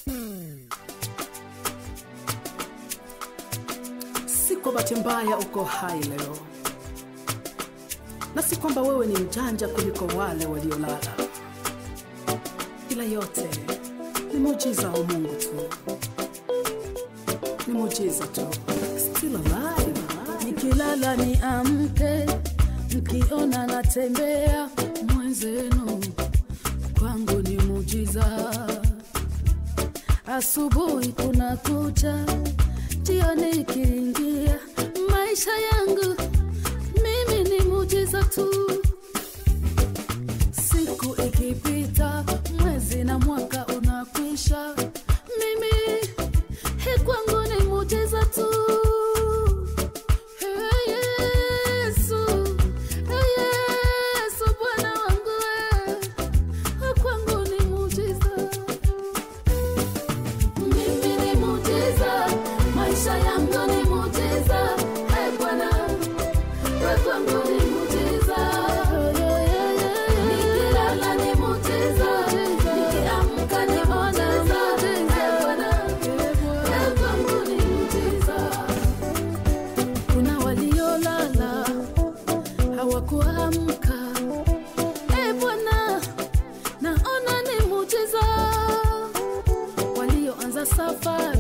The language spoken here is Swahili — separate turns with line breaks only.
Si kwa bahati mbaya uko hai leo, na si kwamba wewe ni mjanja kuliko wale waliolala, ila yote ni muujiza wa Mungu tu, ni muujiza tu. Still alive, alive.
nikilala ni amke, mkiona natembea mwenzenu, kwangu ni mujiza. Asubuhi kuna kucha, jioni ikiingia, maisha yangu mimi ni mujiza tu. Siku ikipita, mwezi na mwaka unakwisha, mimi he kwangu ni mujiza tu. Hey, Yesu, hey, Yesu, Bwana wangu we, kwangu ni mujiza. Mimi ni mujiza, maisha yangu ni mujiza. Hey, Bwana, we kwangu ni mujiza. Nikilala ni mujiza, nikiamka ni mujiza. Hey, Bwana, we kwangu ni mujiza. Kuna waliolala hawakuamka. E Bwana, naona ni mujiza. Walioanza safari